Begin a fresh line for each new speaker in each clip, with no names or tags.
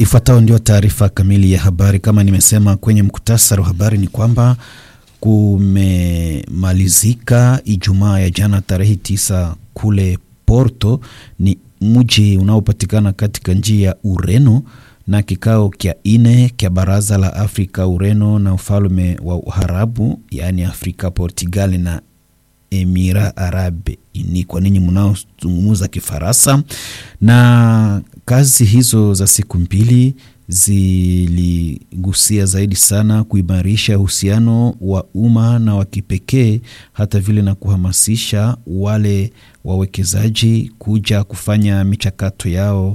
Ifuatayo ndio taarifa kamili ya habari. Kama nimesema kwenye mkutasari wa habari, ni kwamba kumemalizika Ijumaa ya jana tarehe tisa kule Porto, ni mji unaopatikana katika nchi ya Ureno, na kikao kya ine kya baraza la Afrika, Ureno na ufalme wa Uharabu, yaani Afrika, Portugal na Emira Arabe ni kwa ninyi mnaozungumza Kifaransa. Na kazi hizo za siku mbili ziligusia zaidi sana kuimarisha uhusiano wa umma na wa kipekee, hata vile na kuhamasisha wale wawekezaji kuja kufanya michakato yao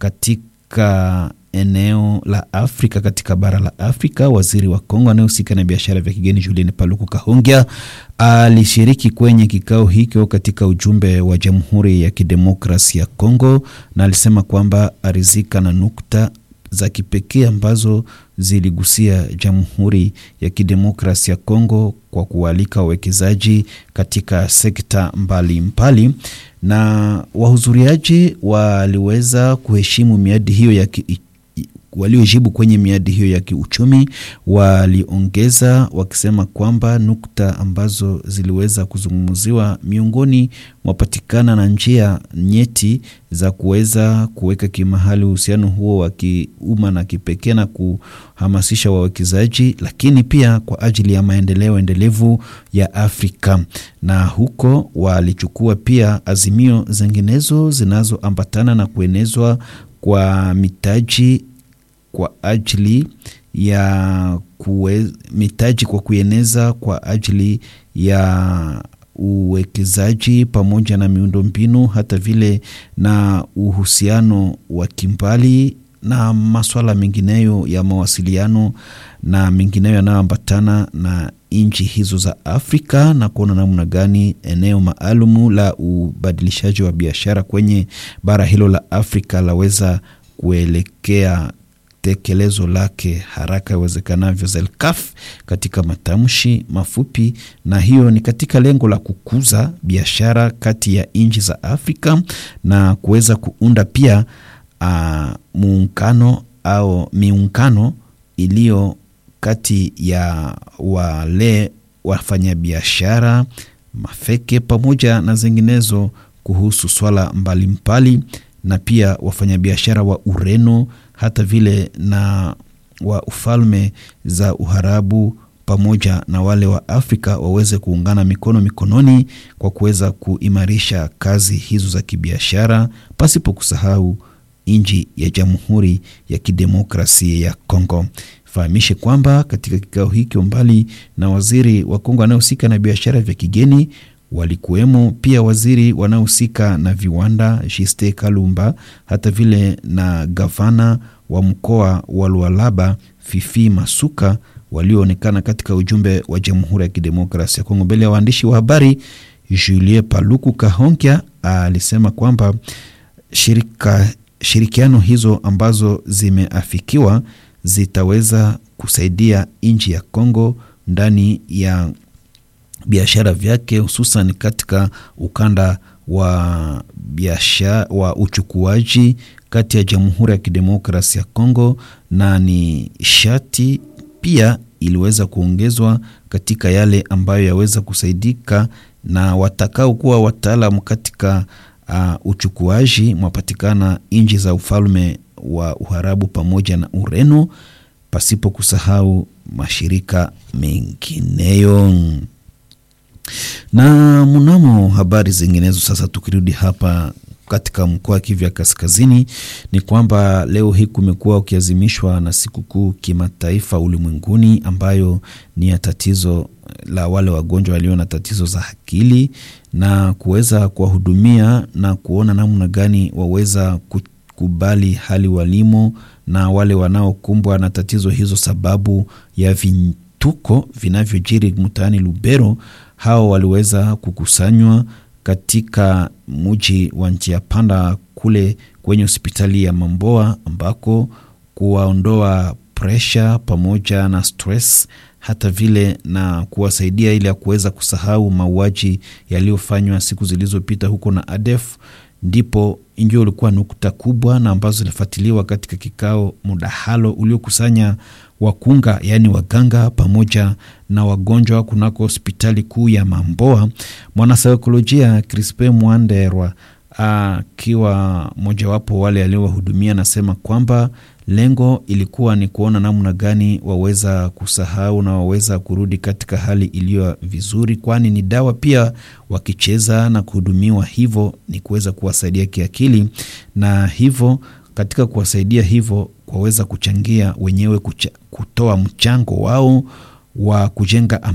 katika eneo la Afrika, katika bara la Afrika. Waziri wa Kongo anayehusika na biashara vya kigeni Julien Paluku Kahongya alishiriki kwenye kikao hicho katika ujumbe wa Jamhuri ya Kidemokrasi ya Kongo, na alisema kwamba arizika na nukta za kipekee ambazo ziligusia Jamhuri ya Kidemokrasi ya Kongo kwa kualika wawekezaji katika sekta mbalimbali mbali, na wahudhuriaji waliweza kuheshimu miadi hiyo ya ki waliojibu kwenye miadi hiyo ya kiuchumi waliongeza wakisema kwamba nukta ambazo ziliweza kuzungumziwa miongoni mwapatikana na njia nyeti za kuweza kuweka kimahali uhusiano huo wa kiumma na kipekee na kuhamasisha wawekezaji, lakini pia kwa ajili ya maendeleo endelevu ya Afrika. Na huko walichukua pia azimio zinginezo zinazoambatana na kuenezwa kwa mitaji kwa ajili ya kuwe, mitaji kwa kueneza kwa ajili ya uwekezaji pamoja na miundombinu hata vile na uhusiano wa kimbali na masuala mengineyo ya mawasiliano na mengineyo yanayoambatana na nchi hizo za Afrika na kuona namna gani eneo maalumu la ubadilishaji wa biashara kwenye bara hilo la Afrika laweza kuelekea tekelezo lake haraka iwezekanavyo, ZELCAF katika matamshi mafupi, na hiyo ni katika lengo la kukuza biashara kati ya nchi za Afrika na kuweza kuunda pia uh, muungano au miungano iliyo kati ya wale wafanyabiashara mafeke pamoja na zinginezo kuhusu swala mbalimbali mbali, na pia wafanyabiashara wa Ureno hata vile na wa ufalme za Uharabu pamoja na wale wa Afrika waweze kuungana mikono mikononi kwa kuweza kuimarisha kazi hizo za kibiashara pasipo kusahau nchi ya Jamhuri ya Kidemokrasia ya Kongo. Fahamishe kwamba katika kikao hiki mbali na waziri wa Kongo anayehusika na biashara vya kigeni walikuwemo pia waziri wanaohusika na viwanda Jiste Kalumba, hata vile na gavana wa mkoa wa Lualaba Fifi Masuka walioonekana katika ujumbe wa Jamhuri ya Kidemokrasia ya Kongo. Mbele ya waandishi wa habari, Julien Paluku Kahongya alisema kwamba shirika, shirikiano hizo ambazo zimeafikiwa zitaweza kusaidia nchi ya Kongo ndani ya biashara vyake hususan katika ukanda wa biashara wa uchukuaji kati ya Jamhuri ya Kidemokrasia ya Kongo na ni shati pia iliweza kuongezwa katika yale ambayo yaweza kusaidika na watakao kuwa wataalamu katika uh, uchukuaji mwapatikana nchi za ufalme wa Uharabu pamoja na Ureno, pasipo kusahau mashirika mengineyo na mnamo habari zinginezo. Sasa tukirudi hapa katika mkoa wa Kivu ya Kaskazini, ni kwamba leo hii kumekuwa ukiazimishwa na sikukuu kimataifa ulimwenguni ambayo ni ya tatizo la wale wagonjwa walio na tatizo za akili na kuweza kuwahudumia na kuona namna gani waweza kukubali hali walimo na wale wanaokumbwa na tatizo hizo sababu ya vituko vinavyojiri mtaani Lubero hao waliweza kukusanywa katika mji wa njia panda kule kwenye hospitali ya Mamboa ambako kuwaondoa presha pamoja na stress hata vile na kuwasaidia ili ya kuweza kusahau mauaji yaliyofanywa siku zilizopita huko na ADF ndipo ndio ulikuwa nukta kubwa na ambazo zilifuatiliwa katika kikao mdahalo uliokusanya wakunga yaani waganga pamoja na wagonjwa kunako hospitali kuu ya Mamboa. Mwanasaikolojia Crispe Mwanderwa akiwa mojawapo wale aliowahudumia anasema kwamba lengo ilikuwa ni kuona namna gani waweza kusahau na waweza kurudi katika hali iliyo vizuri, kwani ni dawa pia. Wakicheza na kuhudumiwa hivyo ni kuweza kuwasaidia kiakili, na hivyo katika kuwasaidia hivyo waweza kuchangia wenyewe kucha, kutoa mchango wao wa kujenga